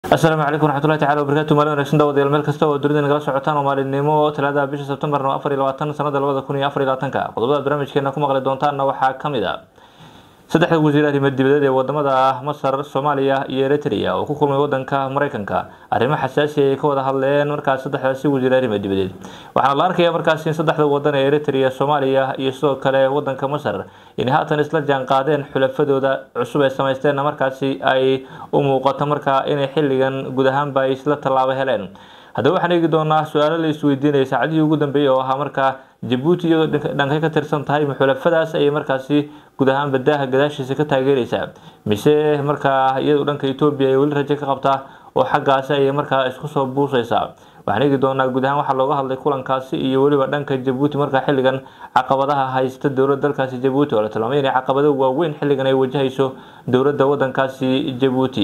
asalaamu calaykum waraxmatullahi tacala wabarakatu maalin wanagsan daawadayaal meel kasta oo dunida nagala socotaan oo maalinimo talaada bisha sebtembar no afar iyo labaatan sanada labada kun iyo afar iyo labaatanka qodobada barnaamijkeena ku maqli doontaanna waxaa kamid a saddexda wasiir arrimo dibadeed ee wadamada masar soomaaliya iyo eritrea oo ku kulmay wadanka mareykanka arrimo xasaasi ay ka wada hadleen markaas saddexdaasi wasiir arrimo dibadeed waxaana la arkaya markaas in saddexda wadan ee eritrea soomaaliya iyo sidoo kale wadanka masar inay haatan isla jaan qaadeen xulafadooda cusub ee samaysteenna markaasi ay u muuqato markaa inay xilligan guud ahaanba ay isla tallaabo heleen haddaba waxaan eegi doonaa su-aalo la isweydiinaya saacadihii ugu dambeeyey oo ahaa markaa jabuuti iyadoo dhankay ka tirsan tahay maxulafadaas ayay markaasi guud ahaan badaaha gadaashiisa ka taageereysaa mise markaa iyadu dhanka etoobiya ay weli rajo ka qabtaa oo xaggaasi ayay markaa isku soo buuseysaa waxaan eegi doonaa guud ahaan waxaa looga hadlay kulankaasi iyo weliba dhanka jabuuti markaa xilligan caqabadaha haysta dowladda dalkaasi jabuuti oo la tilmaamay inay caqabado waaweyn xilligan ay wajahayso dowladda wadankaasi jabuuti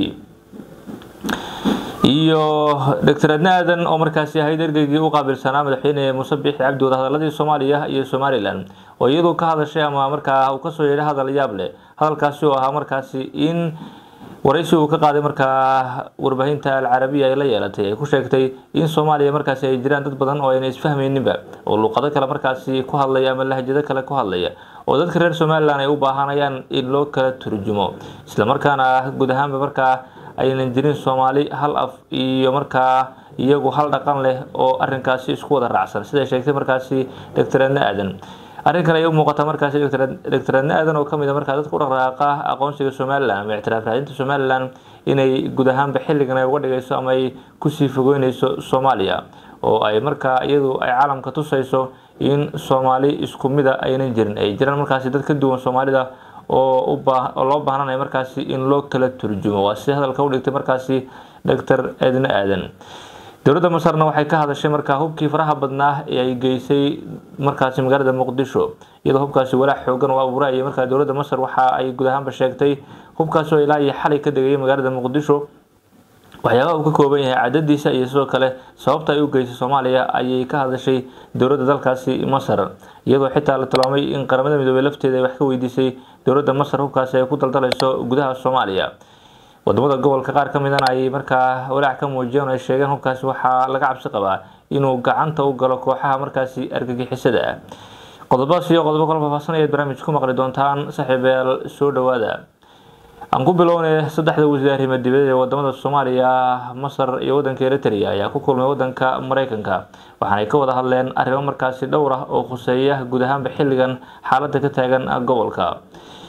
iyo doctor adne aadan oo markaasi ahayd ergeygii u qaabilsanaa madaxweyne muuse biixi cabdi wadahadaladii soomaaliya iyo somalilan oo iyadu ka hadashay ama markaa uu kasoo yeedhay hadal yaab leh hadalkaasi oo ahaa markaasi in waraysi uu ka qaaday markaa warbaahinta alcarabiya ay la yeelatay ay ku sheegtay in soomaaliya markaasi ay jiraan dad badan oo ayna isfahmayninba oo luuqado kale markaasi ku hadlaya ama lahjado kale ku hadlaya oo dadka reer somalilan ay u baahanayaan in loo kala turjumo islamarkaana guud ahaanba markaa aynan jirin soomaali hal af iyo markaa iyagu hal dhaqan leh oo arinkaasi isku wada raacsan siday sheegtay markaasi doctor adne aadan arrinkan ayay u muuqataa markaasi doctor adne aadan oo kamid a markaa dadka u dhaqdhaqaaqa aqoonsiga somalilan ama ictiraaf raadinta somalilan inay guud ahaanba xilligan ay uga dhigayso ama ay kusii fogeyneyso soomaaliya oo ay markaa iyadu ay caalamka tusayso in soomaali isku mida aynan jirin ay jiraan markaasi dad ka duwan soomaalida oo loo baahnanaya markaasi in loo kala turjumo waa si hadalka u dhigtay markaasi doctor adne aadan dowladda masarna waxay ka hadashay markaa hubkii faraha badnaa ee ay geysay markaasi magaalada muqdisho iyadoo hubkaasi walaac xoogan oo abuurayay markaa dowladda masar waxa ay guud ahaanba sheegtay hubkaasi oo ilaa iyo xalay ka degayay magaalada muqdisho waxyaabaha uu ka kooban yahay cadadiisa iyo sidoo kale sababta ay u geysay soomaaliya ayay ka hadashay dowladda dalkaasi masar iyadoo xitaa la tilmaamay in qaramada midoobey lafteeda ay wax ka weydiisay dowladda masar hubkaasi ay ku daldalayso gudaha soomaaliya wadamada gobolka qaar ka midana ayay markaa walaac ka muujiyeen oo ay sheegeen hubkaasi waxaa laga cabsi qabaa inuu gacanta u galo kooxaha markaasi argagixisada ah qodobadaas iyo qodobo kala faahfaahsan ayaad barnaamij ku maqli doontaan saaxiibeel soo dhawaada aan ku bilownay saddexda wasiir arrimo dibadeed ee wadamada soomaaliya masar iyo wadanka eritrea ayaa ku kulmay wadanka mareykanka waxaanay ka wada hadleen arrimo markaasi dhowr ah oo khuseeya guud ahaanba xilligan xaaladda ka taagan gobolka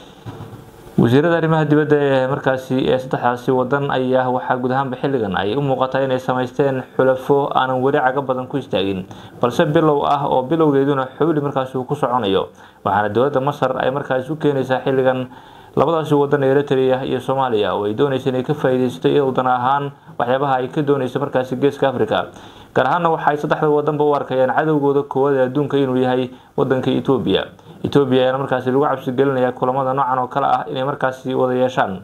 wasiirada arrimaha dibadda ee markaasi ee saddexdaasi wadan ayaa waxaa guud ahaanba xilligan ay u muuqataa inay samaysteen xulafo aanan weli caga badan ku istaagin balse bilow ah oo bilowgeeduna xowli markaasi uu ku soconayo waxaana dowladda masar ay markaasi u keenaysaa xilligan labadaasi wadan ee eritrea iyo soomaaliya oo ay doonaysa inay ka faa-ideysato iyadoo dan ahaan waxyaabaha ay ka doonaysa markaasi geeska africa gaar ahaanna waxaay saddexda wadanba u arkayaan cadowgooda koowaad ee adduunka inuu yahay wadanka etoobiya etoobiya ayaana markaasi lagu cabsi gelinaya kulamada noocan oo kale ah inay markaasi wada yeeshaan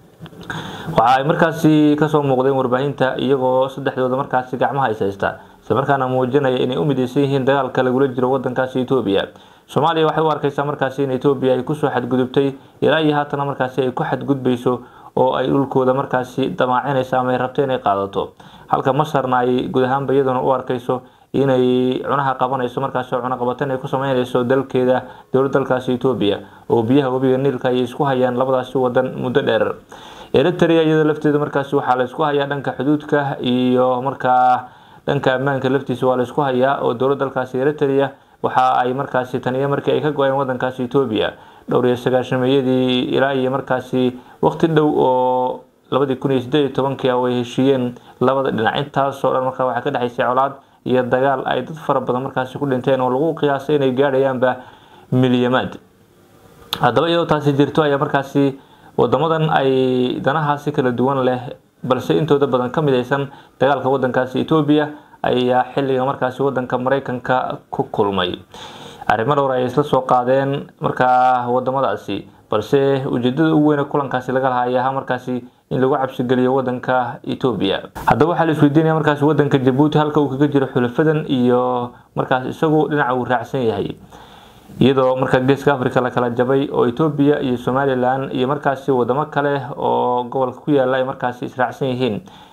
waxa ay markaasi kasoo muuqdeen warbaahinta iyagoo saddexdooda markaasi gacmaha is haysta islamarkaana muujinaya inay u mideysan yihiin dagaalka lagula jiro wadankaasi etoobiya soomaaliya waxay u arkaysaa markaasi in etoobiya ay kusoo xadgudubtay ilaa iyo haatana markaasi ay ku xadgudbayso oo ay dhulkooda markaasi damaacinaysa ama ay rabto inay qaadato halka masarna ay guud ahaanba iyaduna u arkayso inay cunaha qabanayso markaasi oo cunaqabatan ay ku sameynayso dalkeeda dowlad dalkaasi etoobiya oo biyaha webiga niilka ayay isku hayaan labadaasi wadan muddo dheer eritrea iyadoo lafteeda markaasi waxaa la isku hayaa dhanka xuduudka iyo markaa dhanka ammaanka laftiisa waa la isku hayaa oo dowlad dalkaasi eritrea waxa ay markaasi taniyo markii ay ka go-een wadankaasi etoobiya dhowr iyo sagaashameeyadii ilaa iyo markaasi waqti dhow oo labadii kun iyo sideed iyo tobankii ah ay heshiiyeen labada dhinac intaasoo dhan markaa waxaa ka dhexaysay colaad iyo dagaal ay dad fara badan markaasi ku dhinteen oo lagu qiyaasay inay gaadhayaanba milyamaad haddaba iyadoo taasi jirto ayaa markaasi wadamadan ay danahaasi kala duwan leh balse intooda badan ka midaysan dagaalka wadankaasi etoobiya ayaa xilliga markaasi wadanka mareykanka ku kulmay arrimo dhowr ay isla soo qaadeen markaa wadamadaasi balse ujeedada ugu weyne kulankaasi laga lahaa ayaa ahaa markaasi in lagu cabsigeliyo wadanka etoobiya haddaba waxaa la isweydiinaya markaasi wadanka jabuuti halka uu kaga jiro xulafadan iyo markaas isagu dhinaca uu raacsan yahay iyadoo markaa geeska africa la kala jabay oo etoobiya iyo somalilan iyo markaasi wadamo kale oo gobolka ku yaala ay markaasi israacsan yihiin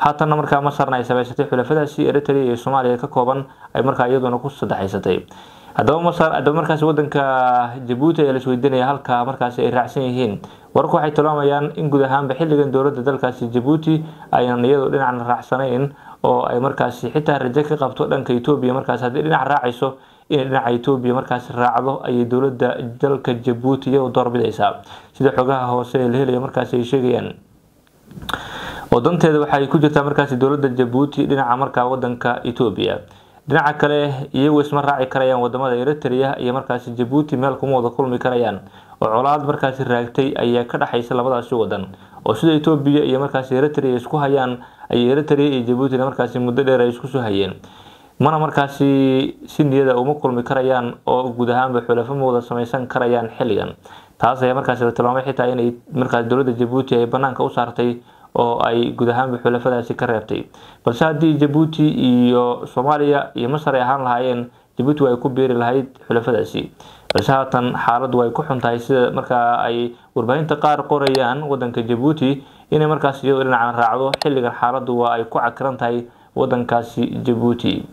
haatanna markaa masarna ay samaysatay xulafadaasi eritrea iyo soomaaliya ka kooban ay markaa iyaduna ku saddexaysatay haddaba masar haddaba markaasi wadanka jabuuti ayaa laisweydiinaya halka markaasi ay raacsan yihiin wararku waxay tilmaamayaan in guud ahaanba xilligan dowladda dalkaasi jabuuti aynan iyadoo dhinacna raacsanayn oo ay markaasi xitaa rajo ka qabto dhanka etoobiya markaasi haddii dhinac raacayso inay dhinaca etoobiya markaasi raacdo ayay dowladda dalka jabuuti iyadoo doorbidaysaa sida xogaha hoose ee la helaya markaasi ay sheegayaan oo danteeda waxay ku jirtaa markaasi dowladda jabuuti dhinaca markaa wadanka etoobiya dhinaca kale iyagu isma raaci karayaan wadamada eritrea iyo markaasi jabuuti meel kuma wada kulmi karayaan oo colaad markaasi raagtay ayaa ka dhexaysa labadaasi wadan oo sida etoobiya iyo markaasi eritrea isku hayaan ayay eritrea iyo jabuutina markaasi muddo dheer ay isku soo hayeen mana markaasi si niyada uma kulmi karayaan oo guud ahaanba xulafo ma wada samaysan karayaan xilligan taas ayaa markaasi la tilmaamay xitaa inay markaasi dowladda jabuuti ay banaanka u saartay oo ay guud ahaanba xulafadaasi ka reebtay balse haddii jabuuti iyo soomaaliya iyo masar ay ahaan lahaayeen jabuuti way ku biiri lahayd xulafadaasi balse haatan xaaladdu way ku xuntahay sida markaa ay warbaahinta qaar qorayaan wadanka jabuuti inay markaas iyadoo dhinacan raacdo xilligan xaaladdu waa ay ku cakiran tahay wadankaasi jabuuti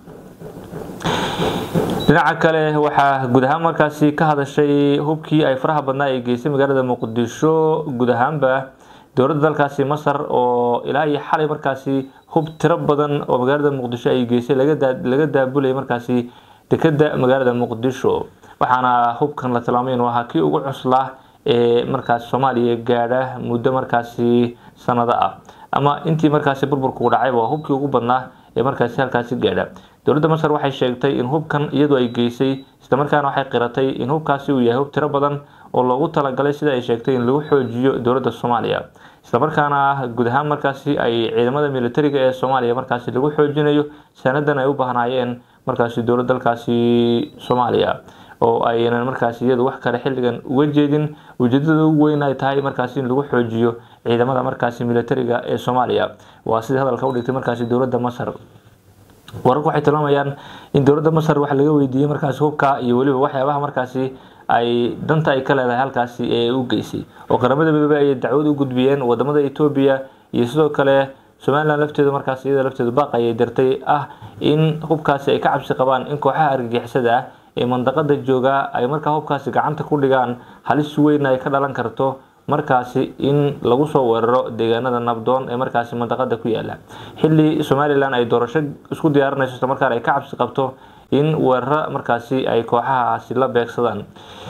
dhinaca kale waxaa guud ahaan markaasi ka hadashay hubkii ay faraha badnaa ee geysay magaalada muqdisho guud ahaanba dowladda dalkaasi masar oo ilaa iyo xalay markaasi hub tiro badan oo magaalada muqdisho ay geysay laga daabulay markaasi dekeda magaalada muqdisho waxaana hubkan la tilmaamay inuu ahaa kii ugu cuslaa ee markaasi soomaaliya gaadha muddo markaasi sanado ah ama intii markaasi burburku dhacayba waa hubkii ugu badnaa ee markaasi halkaasi gaadha dowladda masar waxay sheegtay in hubkan iyadu ay geysay islamarkaana waxay qiratay in hubkaasi uu yahay hub tiro badan oo loogu talagalay sida ay sheegtay in lagu xoojiyo dowladda soomaaliya islamarkaana guud ahaan markaasi ay ciidamada militariga ee soomaaliya markaasi lagu xoojinayo sanadan ay u baahnaayeen markaasi dowlad dalkaasi soomaaliya oo aynan markaasi iyadu wax kale xilligan uga jeedin ujeedada ugu weyn ay tahay markaasi in lagu xoojiyo ciidamada markaasi militariga ee soomaaliya waa sida hadalka u dhigtay markaasi dowladda masar wararku waxay tilmaamayaan in dowladda masar wax laga weydiiyey markaasi hubka iyo weliba waxyaabaha markaasi ay danta ay ka leedahay halkaasi ee u geysay oo qaramada midoobey ayay dacwad u gudbiyeen wadamada etoobiya iyo sidoo kale somalilan lafteedu markaas iyada lafteedu baaq ayay dirtay ah in hubkaasi ay ka cabsi qabaan in kooxaha argagixisada ah ee mandaqada jooga ay markaa hubkaasi gacanta ku dhigaan halis weyn ay ka dhalan karto markaasi in lagu soo weeraro deegaanada nabdoon ee markaasi mandaqada ku yaala xilli somalilan ay doorasho isku diyaarinayso isla markaan ay ka cabsi qabto in weeraro markaasi ay kooxahaasi la beegsadaan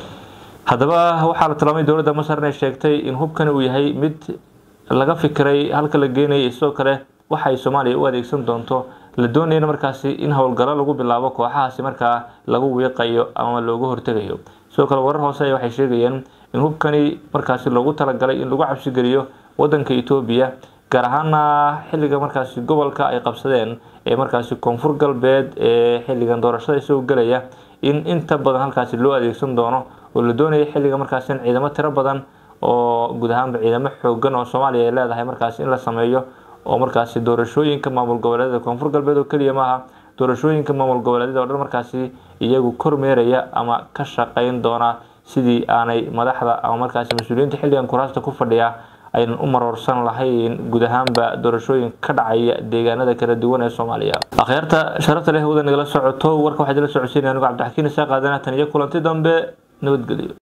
haddaba waxaa la tilmaamay dowladda masar inay sheegtay in hubkani uu yahay mid laga fikiray halka la geenayay sidoo kale waxay soomaaliya u adeegsan doonto la doonayana markaasi in howlgallo lagu bilaabo kooxahaasi markaa lagu wiiqayo ama looga hortegayo sidoo kale warar hoose waxay sheegayeen in hubkani markaasi loogu talagalay in lagu cabsigeliyo wadanka etoobiya gaar ahaana xilliga markaasi gobolka ay qabsadeen ee markaasi koonfur galbeed ee xilligan doorashada isagoo gelaya in inta badan halkaasi loo adeegsan doono oo la doonaya xilliga markaasi in ciidamo tiro badan oo guud ahaanba ciidamo xoogan oo soomaaliya ay leedahay markaasi in la sameeyo oo markaasi doorashooyinka maamul goboleedyada koonfur galbeed oo keliya maaha doorashooyinka maamul goboleedyada oo dhan markaasi iyagu kormeeraya ama ka shaqeyn doona sidii aanay madaxda ama markaasi mas-uuliyiinta xilligan kuraasta ku fadhiya aynan u maroorsan lahayn guud ahaanba doorashooyin ka dhacaya deegaanada kala duwan ee soomaaliya akhyaarta sharafta leh wada nagala socoto warka waxaad la socodsiinaya anigu cabdixakiin isaa qaadana tan iyo kulanti dambe nabadgelyo